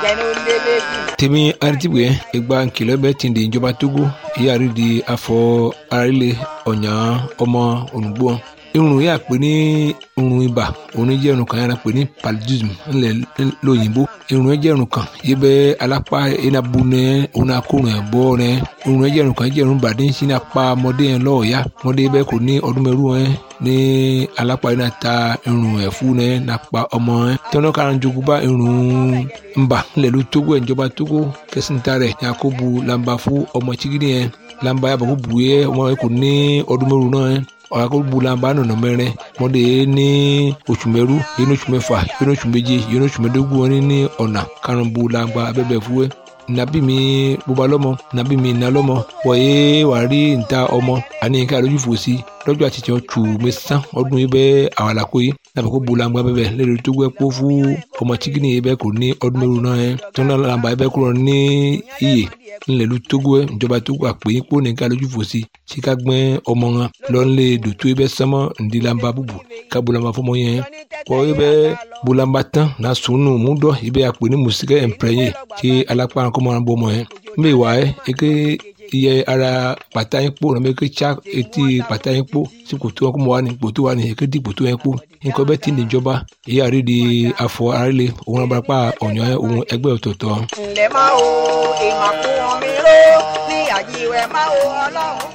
jẹnu lélẹ́bí. tèmi aritibwe egba nkìlọ bẹ tìǹde ìjọba togo ìyàrí di afọ arílẹ ọ̀nyà ọmọ ònùgbò irun yà pé ní irun ibà òun jẹ́ irun kan yàrá pé ní paludism ńlẹ̀ lóyìnbó irun yẹn jẹ́ irun kan yìí bẹ́ alápá iná bu nẹ òun náà kó rìn bọ́ rẹ irun yẹn jẹ́ irun kan jẹ́ irun bàdé ń sin apá ọmọdé yẹn lọ́ọ̀ọ́yá ọmọdé bẹ́ẹ̀ kò ní ọdún mẹ́rù yẹn ní alápá iná ta irun ẹ̀fú yẹn nàpa ọmọ yẹn tọ́nà kan jogun bá irun ńbà ńlẹ̀ ló tógó ẹ̀ ìjọba tógó kẹsìntà rẹ̀ yakubu lamba fún ọmọ chigidi yẹn lamba yàbọ̀ kó bu yẹ ọmọ yẹn kò ní ọdún mẹ́rù náà yẹn ọ̀rọ̀ bulamba nọ̀nà mẹ́rin mọ́dé ní oṣù mẹ́rú yẹn ní oṣù mẹ́fà yẹn ní oṣù méje yẹn ní oṣù mẹ́dógún wọn ní ọ̀nà karùn-ún bulamba abẹ́bẹ̀ fúwẹ́ nabi mi bóba lọ́mọ nabi mi iná lọ́mọ wọ̀nyé wà rí níta ọmọ àní ká lójú fò sí lọ́jọ́ àti tiẹ̀ tù mí sán ọdún yìí bẹ́ẹ̀ àwọn àlàkó yìí nàbẹ̀ kó bulamba bẹ́ẹ̀ lẹ́nu tó gbẹ́ kó fún ọmọ chikini yìí bẹ́ẹ̀ kò ní ọdún mẹ́rù náà yẹn tó náà làǹbà yìí bẹ́ẹ̀ kúrò ní iye ńlẹ̀lú togo ẹ̀ ìjọba togo àpè yín kó nìkan lójú fò sí tí ká gbẹ́ ọmọ wọn lọ́nlé dòtó ibẹ̀ sánmọ́ ńdílamba búbu ká bulamba fọmọ yẹn kọ́ ibẹ̀ bulamba tán na sunu múdọ̀ ibẹ̀ àpè ní musikẹ́ ẹ̀mpẹ́yẹ tí alápá kọ́mọ́ wọn bọ́ ọmọ yẹn mbẹ́ wà ẹ́ eke iye ara pàtà yín kpó nàbẹ eke tsa etí pàtà yín kpó sí kòtò wọn kó mọ wà ní kòtò wà ní eke di kòtò yẹn kpó nǹkan bẹ́ẹ̀ ti ní ìjọba èyí àrídìí afọ àrílé òun abarapá ọ̀nyọ́ òun ẹgbẹ́ ọ̀tọ̀ọ̀tọ̀. ǹlẹ́ máa wo ìmàkùn mi ró ní àjíwẹ̀ máa wo ọlọ́run.